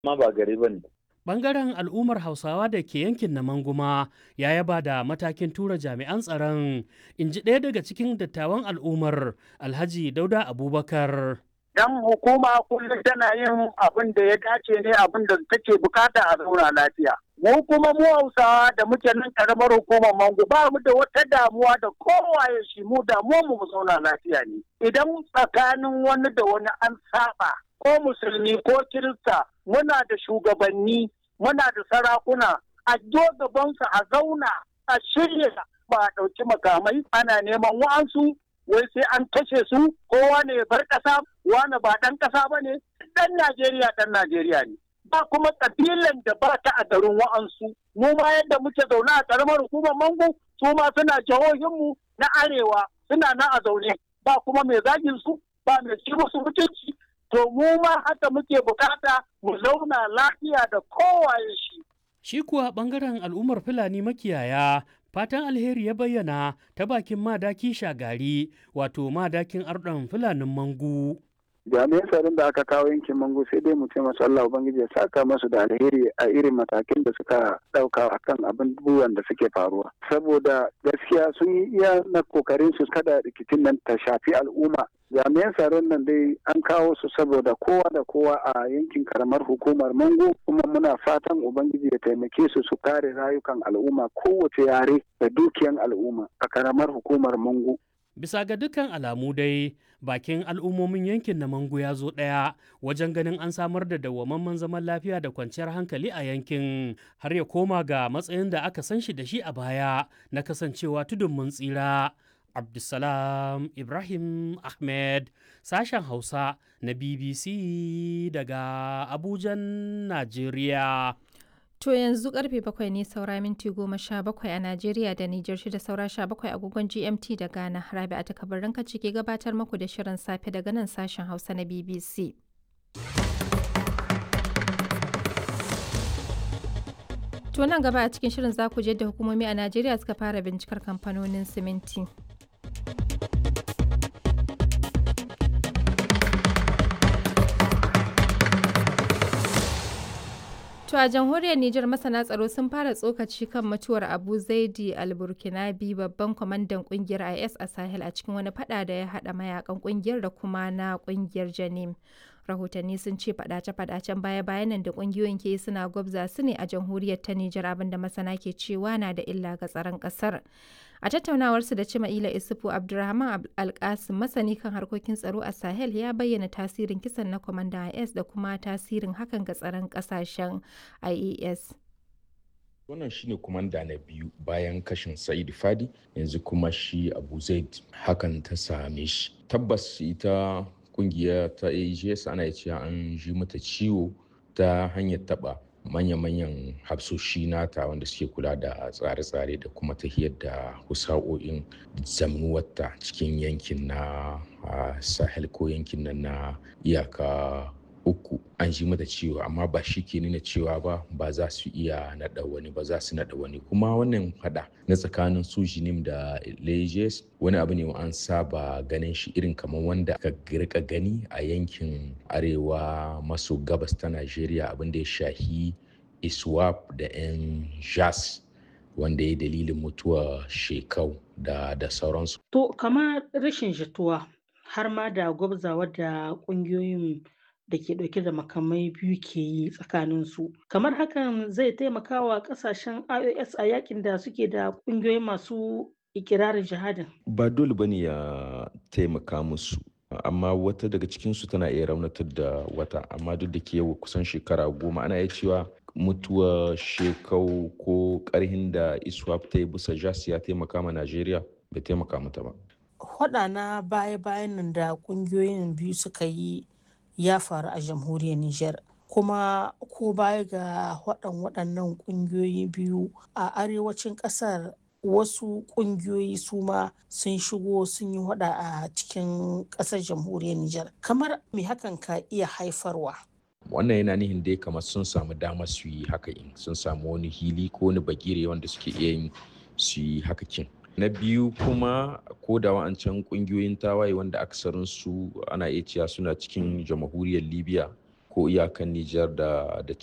amma ba gari ba ne. Bangaren al'ummar Hausawa da ke yankin na Manguma ya yaba da matakin tura jami'an tsaron, in ji ɗaya daga cikin dattawan al'ummar Alhaji Dauda Abubakar. Dan hukuma kullum tana yin abin da ya dace ne abin da take bukata a zauna lafiya. Mu kuma mu Hausawa da muke nan karamar hukumar Mangu ba mu da wata damuwa da kowaye shi mu damuwa mu mu zauna lafiya ne. Idan tsakanin wani da wani an saba ko musulmi ko kirista muna da shugabanni muna da sarakuna a gabansu a zauna a shirya ba a ɗauki makamai ana neman wa'ansu wai sai an kashe su kowa ne bar ƙasa wani ba ɗan ƙasa ba ne ɗan Najeriya ɗan Najeriya ne. Ba kuma ƙabilan da ba ta a garin wa'ansu mu ma yadda muke zaune a ƙaramar hukumar Mangu su ma suna jihohinmu na arewa suna nan a zaune ba kuma mai zagin su ba mai ci musu mutunci to mu ma haka muke bukata mu zauna lafiya da kowaye shi. Shi kuwa ɓangaren al'ummar Fulani makiyaya fatan alheri ya bayyana ta bakin madaki shagari wato madakin arɗon Fulanin Mangu. jami'an tsaron da aka kawo yankin mango sai dai mu ce masu Allah Ubangiji ya saka masu da alheri a irin matakin da suka dauka akan abubuwan da suke faruwa saboda gaskiya sun yi iya na kokarin su kada rikicin nan ta shafi al'umma jami'an tsaron nan dai an kawo su saboda kowa da kowa a yankin karamar hukumar mango kuma muna fatan ubangiji ya taimake su su kare rayukan al'umma kowace yare da dukiyan al'umma a karamar hukumar mango Bisa ga dukkan alamu dai bakin al'ummomin yankin na Mangu ya zo ɗaya wajen ganin an samar da dawwamamman zaman lafiya da kwanciyar hankali a yankin har ya koma ga matsayin da aka san shi da shi a baya na kasancewa tudun mun tsira. Abdulsalam Ibrahim Ahmed sashen Hausa na BBC daga Abujan, Najeriya. To yanzu karfe bakwai ne saura minti goma sha bakwai a Najeriya da Nijar shida saura sha bakwai agogon GMT da Ghana. Rabi a takabarin kaci ke gabatar muku da shirin safe daga nan sashen Hausa na BBC. To nan gaba a cikin shirin za ku je da hukumomi a Najeriya suka fara bincikar kamfanonin siminti. To a jamhuriyar Nijar masana tsaro sun fara tsokaci kan mutuwar Abu Zaidi al-Burkinabi babban kwamandan kungiyar IS a Sahel a cikin wani fada da ya hada mayakan kungiyar da kuma na kungiyar Janim. Rahotanni sun ce fadace-fadacen baya-bayan nan da kungiyoyin ke suna gwabza su ne a jamhuriyar ta Nijar abinda masana ke cewa na da illa ga tsaron kasar. A tattaunawarsu da Cima'ila Isufu Abdulrahman Alkasim masani kan harkokin tsaro a Sahel ya bayyana tasirin kisan na kwamandan IS da kuma tasirin hakan ga tsaron kasashen IES. wannan shine kumanda na biyu bayan kashin sa'id fadi yanzu kuma shi abu zaid hakan ta same shi tabbas ita kungiya ta ags ana cewa an ji mata ciwo ta hanyar taba manya-manyan hafsoshi nata wanda suke kula da tsare-tsare da kuma tahiyar da husa'o'in zamnuwarta cikin yankin na sahel ko yankin nan na iyaka uku an ji mata ciwo amma ba shi ke nuna cewa ba ba za su iya naɗa wani ba za su naɗa wani kuma wannan fada na tsakanin su jinim da lejes wani abu ne an saba ganin shi irin kamar wanda ka rika gani a yankin arewa maso gabas ta najeriya abin da ya shahi iswap da yan jas wanda ya dalilin mutuwa shekau da da sauransu to kamar rashin jituwa har ma da gwabzawa da ƙungiyoyin da ke ɗauke da makamai biyu ke yi tsakanin su kamar hakan zai taimaka wa ƙasashen ios a yakin da suke da ƙungiyoyi masu ikirarin jihadin ba dole bane ya taimaka musu amma wata daga cikinsu tana iya raunatar da wata amma duk da ke yau kusan shekara goma ana iya cewa mutuwa shekau ko karhin da iswap ta yi bisa jas ya taimaka ma najeriya bai taimaka mata ba Hwaɗa na baya-bayan nan da ƙungiyoyin biyu suka yi ya faru a jamhuriyar Nijar. Kuma ko baya ga waɗan waɗannan ƙungiyoyi biyu a arewacin ƙasar wasu ƙungiyoyi su ma sun shigo sun yi hada a cikin ƙasar jamhuriyar Nijar. Kamar me hakan ka iya haifarwa? wannan yana nihin dai kamar sun samu dama su yi haka in sun samu wani hili ko wani bagire wanda suke iya yin su yi haka kin na biyu kuma ko da wa'ancan kungiyoyin tawaye wanda aksarin su ana iya cewa suna cikin jamhuriyar libya ko iyakan Nijar da da